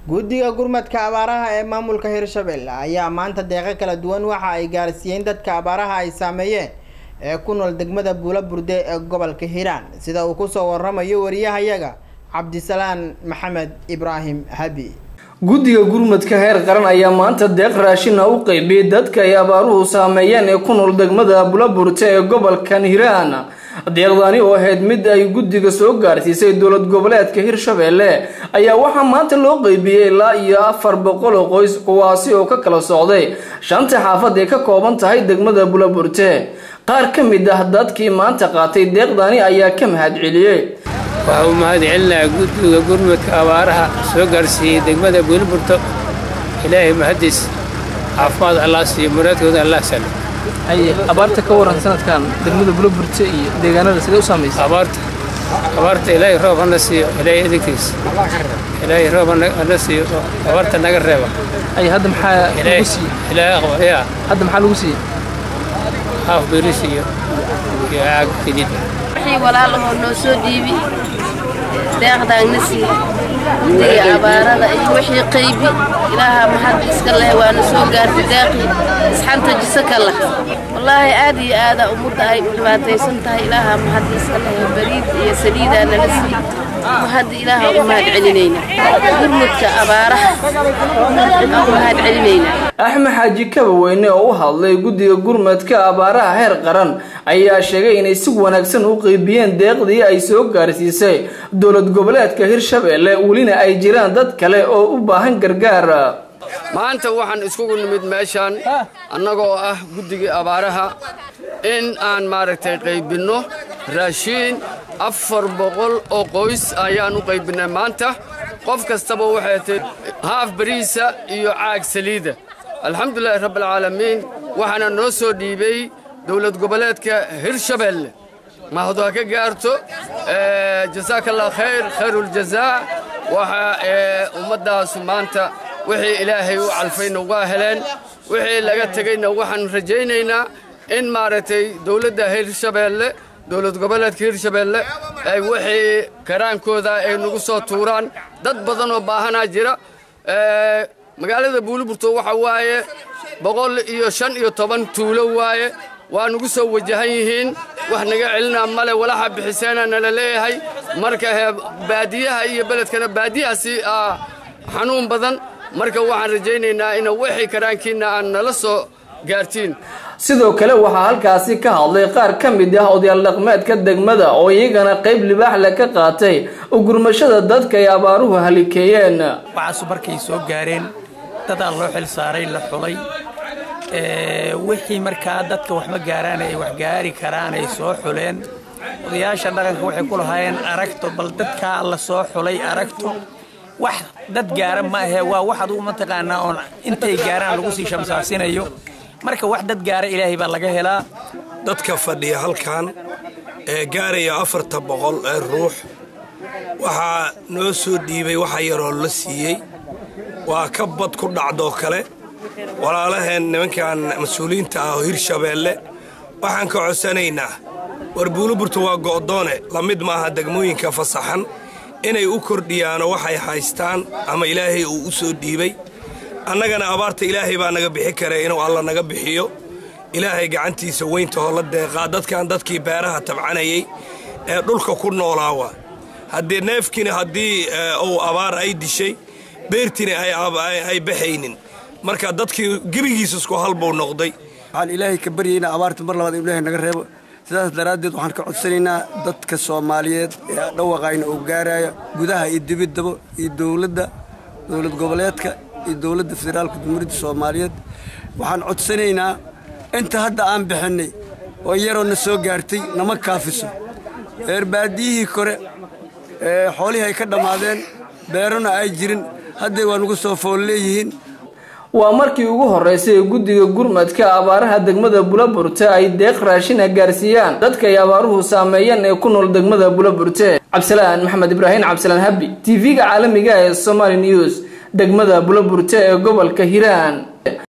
guddiga gurmadka abaaraha ee maamulka hirshabelle ayaa maanta deeqo kala duwan waxa ay gaarsiiyeen dadka abaaraha ay saameeyeen ee ku nool degmada buula burde ee gobolka hiiraan sida uu kusoo waramayo wariyahayaga cabdisalaan maxamed ibraahim habi guddiga gurmadka heer qaran ayaa maanta deeq raashina u qeybiyey dadka ay abaaruhu saameeyeen ee ku nool degmada bulaburte ee gobolkan hiiraan deeqdani oo ahayd mid ay guddiga soo gaarsiisay dowlad goboleedka hirshabelle ayaa waxaa maanta loo qeybiyey ilaa iyo afar boqol oo qoys kuwaasi oo ka kala socday shanta xaafad ee ka kooban tahay degmada bulaburte qaar ka mid ah dadkii maanta qaatay deeqdani ayaa ka mahad celiyey waxaa u mahad celinayaa guddiga gurmudka abaaraha soo gaarsiiyey degmada buulaburto ilaahay mahadiis caafimaad allah siiyo muraadkooda allah salo abaarta ka waran sanadkan degmada bulaburte iyo deegaanada sidee u saamaysa abaarta abaarta ilaahay roob hana siiyo ilaahay idinkiis ilaahay roob hana siiyo abaarta naga reeba ay hadda maxaa lagu siiyey ilaahay aqbal yaa hadda maxaa lagu siiyey haaf biris iyo iyo caag fidid wixii walaalahoo noo soo dhiibi deeqdaagna siiye guddiga abaarada iyo wixii qaybi ilaaha mahad iska leh waana soo gaartay deeqii isxanta jisa ka lah wallaahi aad iyo aada ummadda ay u dhibaataysan tahay ilaaha mahad iska leh bariid iyo saliidaa nala siiye mahadda ilaaha u mahad celinayna gurmudka abaaraha u mahad celinayna axmed xaaji kabaweyne oo u hadlay guddiga gurmadka abaaraha heer qaran ayaa sheegay inay si wanaagsan u qeybiyeen deeqdii ay soo gaarsiisay dowlad goboleedka hirshabelle welina ay jiraan dad kale oo u baahan gargaar maanta waxaan iskugu nimid meeshaan annagoo ah guddigii abaaraha in aan maaragtay qaybinno raashiin afar boqol oo qoys ayaan u qaybinnay maanta qof kastaba waxay tahay haaf bariisa iyo caag saliida alxamdulilaahi rabbialcaalamiin waxaana noo soo dhiibay dowlad goboleedka hirshabelle mahadu ha ka gaarto jasaaka allah khayr khayruuljazaa waxa ummaddaasu maanta wixii ilaahay u calfayna waa heleen wixii laga tegeyna waxaan rajaynaynaa in maaragtay dowladda hirshabelle dowlad goboleedka hirshabelle ay wixii karaankooda ay nagu soo tuuraan dad badan oo baahanaa jira magaalada buuliburto waxa waaye boqol iyo shan iyo toban tuulo waaye waa nagu soo wajahan yihiin wax naga celinaa male walaxa bixiseena nala leeyahay marka baadiyaha iyo beledkana baadiyahaasi xanuun badan marka waxaan rajaynaynaa in wixii karaankiinna aan nala soo gaartiin sidoo kale waxaa halkaasi ka hadlay qaar ka mid ah odayaal dhaqmeedka degmada oo iyagana qayb libaax le ka qaatay ugurmashada dadka ay abaaruhu halikeeyeen waxaasu markay soo gaareen dadaa loo xil saaray la xulay wixii markaa dadka waxma gaaraan ay wax gaari karaan ay soo xuleen odayaasha dhaqanka waxay ku lahaayeen aragto bal dadkaa la soo xulay aragto wax dad gaara ma ahe waa wax adugu mataqaanaa oon intay gaaraan lagu sii shamsaasinayo marka wax dad gaara ilaahay baa laga helaa dadka fadhiya halkan ee gaaraya afarta boqol ee ruux waxaa noo soo dhiibay waxa yaroo la siiyey waa ka bad ku dhacdoo kale walaalaheen nimankan mas-uuliyiinta ah oo hirshabeelle waxaan ka codsanaynaa war buuliburtu waa go'doone la mid maaha degmooyinka fasaxan inay u kordhiyaano waxay haystaan ama ilaahay uu u soo dhiibay annagana abaarta ilaahay baa naga bixi kare inuu alla naga bixiyo ilaahay gacantiisa weyntahoo la deeqaa dadkan dadkii beeraha tabcanayay ee dhulka ku noolaawa haddii neefkiina haddii uu abaar ay dishay beertiina ay baxaynin marka dadkii gebigiisa isku halbuu noqday waxaan ilaahay ka baryaynaa abaarta mar labaad inu ilaahay naga reebo sidaas daraaddeed waxaan ka codsanaynaa dadka soomaaliyeed ee dhawaqayna uu gaaraya gudaha iyo dibiddaba iyo dowladda dowlad goboleedka iyo dowladda federaalka jumhuuriyadda soomaaliyeed waxaan codsanaynaa inta hadda aan bixinnay oo yaroo na soo gaartay nama kaafiso eerbaadiyihii kore ee xoolihii ay ka dhammaadeen beerona ay jirin hadday waa nagu soo fool leeyihiin waa markii ugu horreysay ee guddiga gurmadka abaaraha degmada bulaburte ay deeq raashina gaarsiiyaan dadka ay abaaruhu saameeyeen ee ku nool degmada bulaburte cabdisalaan maxamed ibraahim cabdisalaan habi t v-ga caalamiga ee somaali news degmada bulaburte ee gobolka hiiraan